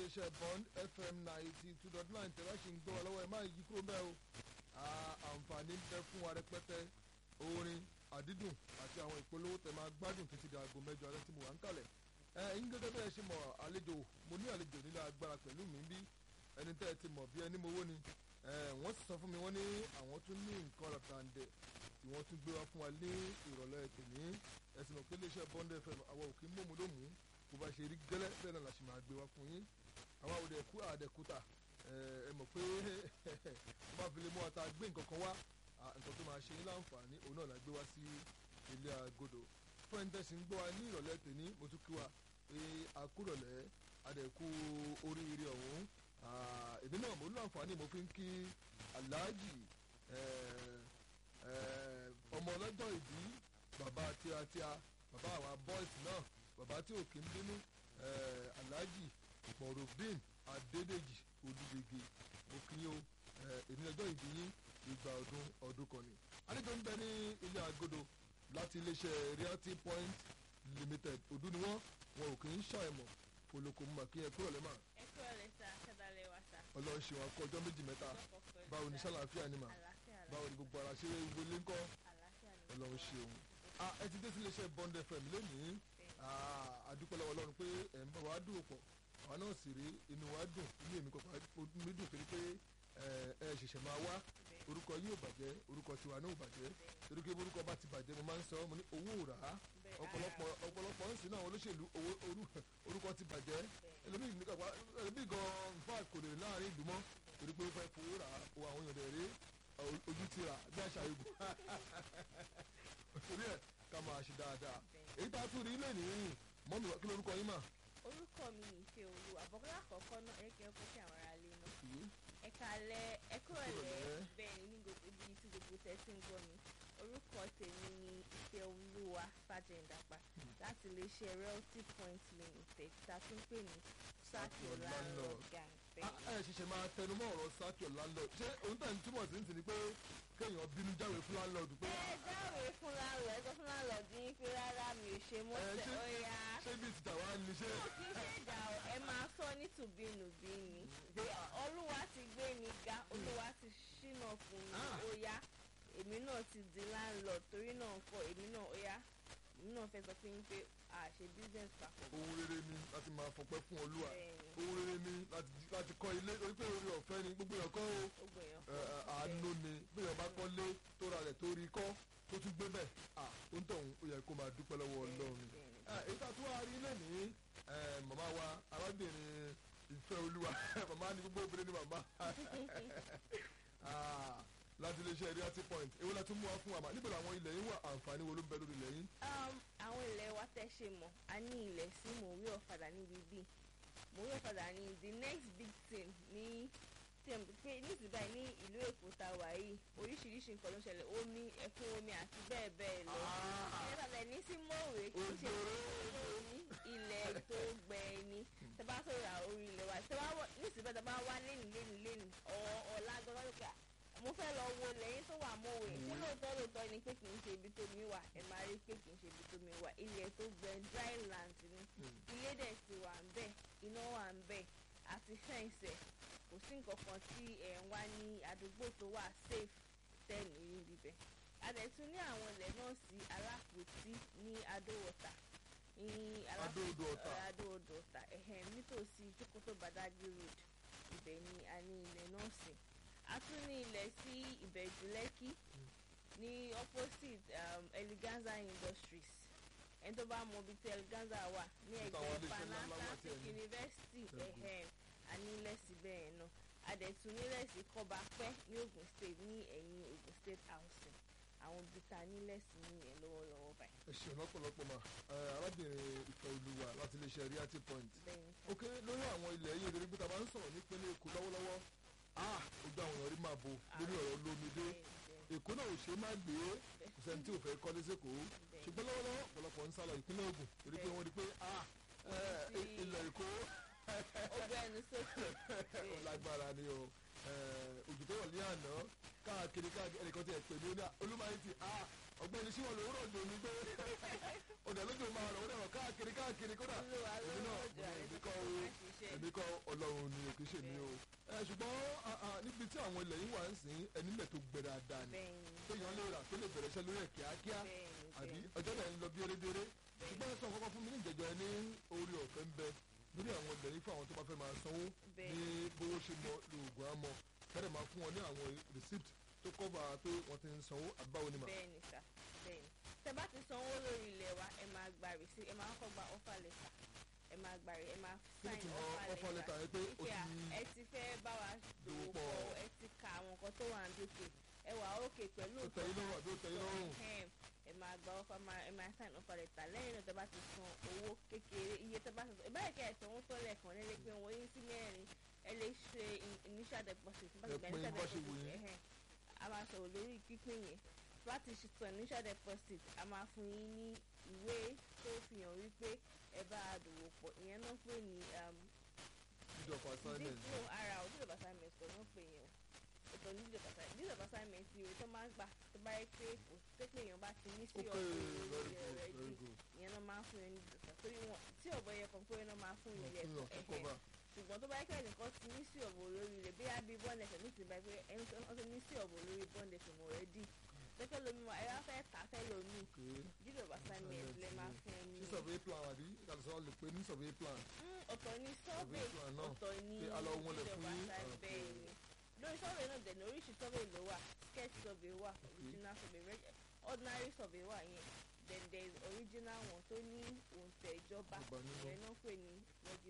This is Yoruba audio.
iléeṣẹ́ bond fm ninety two dot nine tẹ̀wá ṣì ń gbọ́ wa lọ́wọ́ ẹ̀ máa yí kúrò bẹ́ẹ̀ o àǹfààní ń bẹ fún wa rẹpẹtẹ orin àdídùn àti àwọn ìpolówó tẹ̀ máa gbádùn títí di aago mẹ́jọ alẹ́ tí mo wà ń kalẹ̀ ẹ̀ ń gẹ́gẹ́ bẹ́ẹ̀ ṣe mọ̀ àlejò mo ní àlejò nílé agbára pẹ̀lú mi bí ẹni tẹ́ ẹ ti mọ̀ bí ẹni mowó ni wọ́n sì sọ fún mi wọ́n ní àwọn tún ní nǹkan ràtàǹdẹ̀ tí wọ́n tún gbé wá fún wa ní ìrọ̀lẹ́ tèmi ẹ̀sìn mọ̀ pé iléeṣẹ́ bond fm àwọn òkè mọ̀mọ́dọ́mù bó bá ṣe rí gẹ́lẹ́ bẹ́ẹ̀ náà la ṣe máa gbé wá fún yín àwọn àwòdẹ ẹ̀kú àdẹ̀kúta ẹ mọ̀ pé tó bá fi lè mú ọta gbé nǹkan kan wá nǹkan tó máa ṣe yín láǹfààní òun náà la gbé wá sí ilé agodo fún ẹni tẹ̀sí ń gbọ́ wa ní ìrọ̀lẹ́ tèmi mo tún kí wa pé àkúrọ̀lẹ́ àdẹ̀kú oríire ọ̀hún èmi náà mo ní àǹfààní mo fi ń kí aláàjì ọmọ ọlọ́jọ́ ìbí bàbá tíatíá bàbá àwa bọ́ìsì náà bàbá tí òkè ń bínú alhaji morufdin adédèjì olùdíje òkìyìn o èmi ọjọ́ ìbí yín ìgbà ọdún ọdún kan ni. àlejò ń bẹ ní ilé agodo láti iléeṣẹ́ realty point limited ọdún ni wọ́n wọn ò kì í ṣàìmọ̀ poloko mọ̀ kí ẹ kúrò lẹ́mà. ẹ kúrò lẹ sá kẹdàlẹ wa sá. ọlọ́run ṣe wọn kọ ọjọ́ méjì mẹ́ta báwo ni sálàáfíà ni mà báwo ni gbogbo ara ṣe wọlé ńkọ́ ọlọ́run ṣe òun. ẹ ti dé sí iléeṣẹ́ bond fm lónìí àdúpẹ́ lọ́wọ́ ọlọ́run pé ẹ̀ ń bá wa dùn pọ̀ àwa náà sì rí inú wa dùn inú èmi kọ̀ọ̀kan mi dùn torí pé ẹ ṣẹ̀ṣẹ̀ máa wá orúkọ yín ò bàjẹ́ orúkọ tiwa náà ò bàjẹ́ torí pé orúkọ bá ti bàjẹ́ mo máa ń sọ mo ní owó ò rà á ọ̀pọ̀lọpọ̀ ọ̀pọ̀lọpọ̀ ń sìn náà olóṣèlú orúkọ ti bàjẹ́ ẹlòmíì gan nfa kò lè láàrin ìlú mọ́ torí pé ó fẹ́ fowó rà á o àwọn èèyàn rẹ̀ rí ojú ti rà bí àṣà ìgbò torí ẹ̀ ká máa ṣe dáadáa èyí tá a tún rí ilé nìyí mọ́mí kí lórúkọ yín mà. orúkọ mi ní ìfẹ́ olú àbọ̀kọ́lá àkọ́kọ́ náà ẹ kẹ́ fún kí àwọn ará lé náà. ẹ kalẹ̀ ẹ kúrọ̀lẹ́ bẹ́ẹ̀ ni ní gbogbo ibi tí gbogbo tẹ̀sí ń gbọ́ mi orúkọ tèmi ni ìfẹ́ olúwa fàjẹ̀ǹdàpá láti iléeṣẹ́ realty point limited tá a tún pè ní sákì landlord gang. ẹ ṣẹ̀ṣẹ̀ máa tẹnu mọ́ ọ̀rọ̀ sákì landlord ṣé òun tẹ̀ ń túmọ̀ sí ní ti ni pé kéèyàn bínú jáwèé fún landlord pé. ẹ jáwèé fún landlord ẹ sọ fún landlord yín pé rárá mi ò ṣe mọ́ tẹ ó yá. ṣé bí ti tàwa ni ṣé. kì í ṣe ìjà o ẹ máa sọ ní tùbínùbí ni olúwa ti gbé mi ga olúwa ti ṣínà fún mi ó yá èmi náà ti di landlord torí náà kọ èmi náà ó yá èmi náà fẹ́ sọ fún yín pé a ṣe business papọ̀. ohun rere ni láti máa fọpẹ́ fún olúwa ohun rere ni láti kọ́ ilé torí pé orí ọ̀fẹ́ ni gbogbo èèyàn kọ́ o àánú ni bí èèyàn bá kọ́ lé tó ra rẹ̀ tó rí kọ́ tó tún gbé bẹ́ẹ̀ à ó ń tọ̀hún ó yẹ kó máa dúpẹ́ lọ́wọ́ ọlọ́run èyí tá a tún wá rí lẹ́nìí màmá wa arábìnrin ìfẹ́ olúwa màmá ni gbogbo obìnrin ni màmá láti iléeṣẹ́ realty point èwo la tún mú wa fún wa mà níbo làwọn ilẹ̀ yín wà àǹfààní wo ló ń bẹ lórí ilẹ̀ yín. àwọn ilẹ̀ wa tẹ́ ṣe mọ̀ a ní ilẹ̀ sí mòwé ọ̀fadà níbi bíi mòwé ọ̀fadà ní the next big thing ní pé nísìnyí báyìí ní ìlú èkó ta wà yìí oríṣiríṣi nǹkan ló ń ṣẹlẹ̀ omi ẹ̀kún omi àti bẹ́ẹ̀ bẹ́ẹ̀ lọ. ìyẹn tàbí ní sí mòwé kì í ṣe omi ilẹ̀ tó gbẹ ni tẹ́ bá sọ̀rọ̀ orí ilẹ̀ wa tẹ́ bá nísìnyí báyìí tẹ́ bá wá lẹ́nu lẹ́nu lẹ́nu ọ̀la gbọ́dọ̀ lókè mo fẹ́ lọ wo lẹ́yìn tó wà mọ́wé tí lóòótọ́ lóòótọ́ ni pé kì í ṣe ibi tó mi wà ẹ máa rí pé kì í ṣe ibi tó mi wà ilẹ̀ tó gbẹ dry land ni ilé dẹ̀ ti wà ń bẹ̀ iná wà ń bẹ̀ àti fẹ́ǹsẹ̀ kò sí nǹkan kan tí ẹ̀ ń wá ní àdúgbò tó wà safe tẹ́ẹ̀nì rí bíbẹ̀ adẹ̀tún ní àwọn ilẹ̀ náà sí alápòtí ní adówọ̀tà ní adóodò ọ̀tà ẹ̀hẹ̀m nítòsí jókòtò badagry road ibẹ̀ ni a ní ilẹ̀ náà sí a tún ní ilẹ̀ sí ìbẹ̀jú lẹ́kì ní opposite um, eleganza industries ẹni tó bá mọ ibi tí eleganza wà ní ẹgbẹ́ panatlantic university ẹ̀hẹ́m a ní ilẹ̀ sí bẹ́ẹ̀ náà adẹ̀tún nílẹ̀ sí kọ́bapẹ́ ní ogun state ní ẹ̀yìn ogun state housing àwọn ibi tá a nílẹ̀ sí nìyẹn lọ́wọ́lọ́wọ́ báyìí. ẹ ṣeun lọ́pọ̀lọpọ̀ mà arábìnrin ìfẹ́ olúwa láti iléeṣẹ́ realty point. ok lórí àwọn ilẹ̀ yìí lórí pé ta bá ń sọ̀rọ̀ nípínlẹ̀ èkó lọ́wọ́lọ́wọ́ ah ojú àwọn èèyàn rí máa bo lórí ọ̀rọ̀ lómìdé èkó náà ò ṣe má gbé kò sẹ́ni tí ò fẹ́ kọ́lé sẹ́kọ̀ọ́ ṣùgbọ́n lọ́wọ́lọ́wọ́ ọ̀pọ̀lọpọ̀ ń sálọ ìpínlẹ̀ Ògùn torí pé wọ́n rí pé ah ilẹ̀ èkó ọgbẹ́ ẹnu sókè. ó lágbára ni o òjò tó wọ̀ ní àná káàkiri káàkiri ẹnìkan ti ẹ̀ pè mí olúmọ̀ọ́yìn ti ah ọgbẹ́ni sí wọn lòwúrọ̀ òjò mi pé ọ̀dà lójó máa rọ̀ ọ̀dà rọ̀ káàkiri káàkiri kódà Olúwa ló èmi náà rọ̀jò àrẹ èmi tó kọ́ kọ́ o máa ṣiṣẹ́. èmi kọ́ ọlọ́run ni òkè ṣe mi o ẹ ṣùgbọ́n ah, ah, níbi tí àwọn ilẹ̀ yìí wà ń sìn ẹni lẹ̀ tó gbẹ dáadáa ni bẹ́ẹ̀ni téèyàn lè rà tó lè bẹ̀rẹ̀ iṣẹ́ lórí ẹ̀ kíákíá bẹ́ẹ̀ni àbí bẹ́ẹ̀ni ọjọ́ náà ń lọ bí erédéré ṣùgbọ́n ẹ sọ kọ́kọ́ fún mi ní ìjẹ́jọ́ ẹ ní orí ọ̀fẹ́ ń bẹ lórí àwọn ilẹ̀ yìí fún àwọn tó bá fẹ́ máa sanwó ní bẹ́ẹ̀ni bówó ṣe mọ lóògùn àmọ́ kẹ́rẹ̀ máa fún wọn ní àwọn receipt tó kọ́ba pé wọ́n ti ń sanwó àbáwo ni mà. bẹ́ẹ̀ni sà bẹ́ẹ̀ni tẹ bá ti sanwó lórí ilẹ̀ wa ẹ máa gba rìsí ẹ máa kọ́kọ́ gba offer letter ẹ máa gba ẹ máa kí ni sign tùmọ̀ offer letter yẹn pé o wípé à, ti ẹ ti fẹ́ bá wa dòwò dòwò pọ̀. pọ̀ ẹ ti ka àwọn nǹkan tó wà ní òkè ẹ wà òkè pẹ̀lú ó tẹ̀yìn lọ́rùn àbí ó tẹ̀yìn lọ́rùn. Ẹhẹ́n, ẹ máa gba offer máa ẹ máa sign offer letter lẹ́yìn náà tẹ bá ti san owó kékeré iye tẹ bá ti san ìbáyìí kẹ́ ẹ sanwó tó lẹ́ẹ̀kan lẹ́lẹ́ pé wọ́n yín sí mẹ́rin ẹ lè ṣe in- initial deposit bá ti Ẹ gba pín initial bá ṣe wù deposit yín. ẹhẹ́n, a máa sọ̀rọ̀ lórí pípín yẹn bá ti ṣe san initial deposit a máa fún yín ní ìwé tó fi hàn wípé ẹ bá a dòwò pọ̀ ìyẹn náà pè ní um, deed of assignment dídò ara ò dídò assignment kò náà pè yẹn o ọ̀tọ̀ ní dídò assignment dídò assignment ìwé tó máa ń gbà tó bá yẹ pé kò tó pé èèyàn bá ti ní sí ok ọ̀pọ̀ very ìròyìn good rẹ̀ very jù good ìyẹn náà máa ń fún yẹn ní dídò assignment torí wọn tí ọ̀bọ yẹ kàn pé náà máa fún Wọ́n ilẹ̀ fún yàn ẹ̀hẹ̀ kọ́kọ́ bá ṣùgbọ́n tó bá yẹ kẹ́ni kan ti ní sí ọ̀bọ̀ lórí rẹ̀ bí abí bọ́ọ̀lù ẹ̀sẹ̀ ní ti bá pé ẹni tó ti ní sí ọ̀bọ̀ lórí bọ́ọ̀lù ẹ̀sẹ̀ mọ̀ rẹ̀ dì pẹ́pẹ́ lomi wa ẹ wá fẹ́ tà fẹ́ lomi ok dídò assignment lẹ máa fún ẹni sí survey plan àbí kàlùsọ lè pè ní survey plan Mm, ọ̀tọ̀ ni survey plan náà. ọ̀tọ̀ ni Pé a lọ wọlé dídò fún yín. assignment Ok. bẹ́ẹ̀ ni lórí survey náà dẹ̀ ní oríṣi survey ló wà sketch survey wà original survey reg- ordinary survey wà yẹn then there is original one tó ní òǹtẹ̀ ìjọba Ìjọba nínú. ìyẹn náà pè ní